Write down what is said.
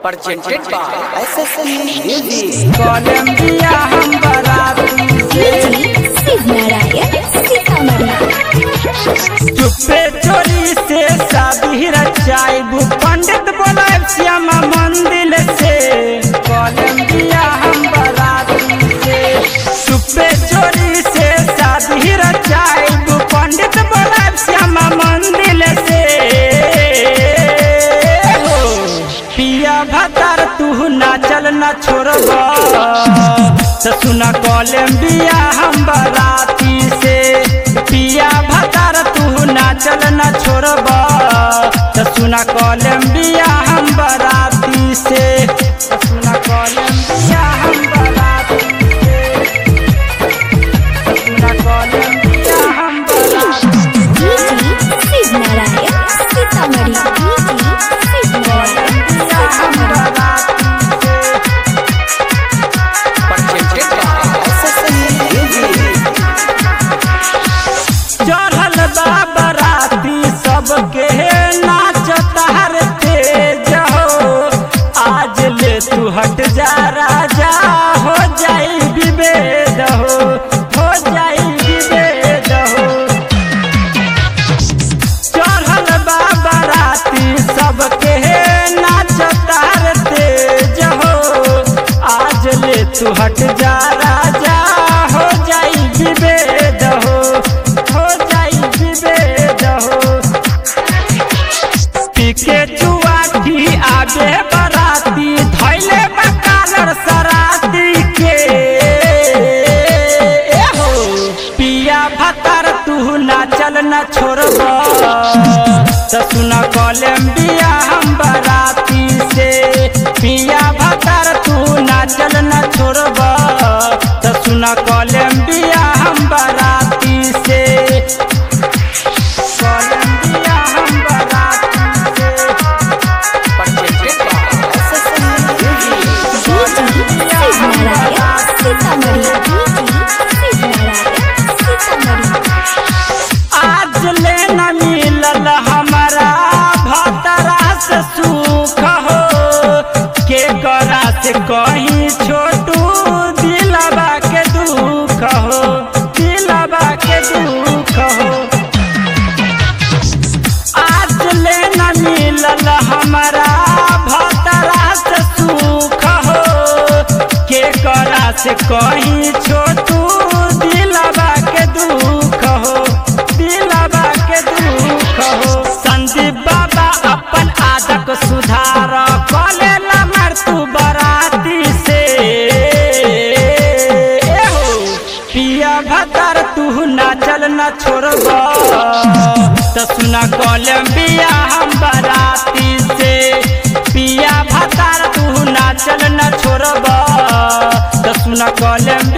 presented by SSN Music. कोलंबिया हम बराती डीजे शिव नारायण सीतामढ़ी चुप्पे चोरी से शादी रचाइबू पंडित बोलाब श्यामा मंदिर से कोलंबिया हम बराती से चुप्पे चोरी से शादी रचाइबू पंडित बोलाब श्यामा मंदिर से हो पिया भतार तू नाचल न छोड़ब तो सुना कोलंबिया हम बराती से पिया भतार तू नाचल न छोड़ब तो सुना कोलंबिया हम बराती से तो सुना कोलंबिया हम बराती से तो सुना कोलंबिया हम बराती DJ Shiv Narayan Sitamarhi DJ Shiv Narayan Sitamarhi Presented by SSN Music. चढ़ल बा बराती सबके नाच तार तेज हो आज ले तू हट जा राजा हो जाई विभेद हो हो जाई विभेद हो चढ़ल बा बराती सबके नाच तार तेज हो आज ले तू हट जा राजा हो जाई विभेद हो हो जाई विभेद हो पीके चुआठी आगे बराती धैले बकालर सराती के ए हो पिया भतर तू नाचल न छोड़ब तो सुना कोलंबिया हम बराती से पिया भतर तू नाचल न छोड़ब तो सुना कोलंबिया हम बराती से कोलंबिया हम बराती से Presented by SSN Music. DJ Shiv Narayan Sitamarhi DJ Shiv Narayan Sitamarhi आज ले न मिलल हमारा भतरा से सुख हो के करा से कहीं छोटू दिलबा के दुख हो दिलबा के दुख हो आज ले न मिलल हमारा भतरा से सुख हो के करा से कहीं छोटू दिलबा के दुख हो दिलबा के दुख हो संदीप बाबा अपन आदत सुधार कले मर तू बराती से ए हो पिया भतर तू नाचल न छोड़ब तो सुना कोलंबिया हम बराती से पिया भतर तू नाचल न छोड़ब तो सुना कोलंबिया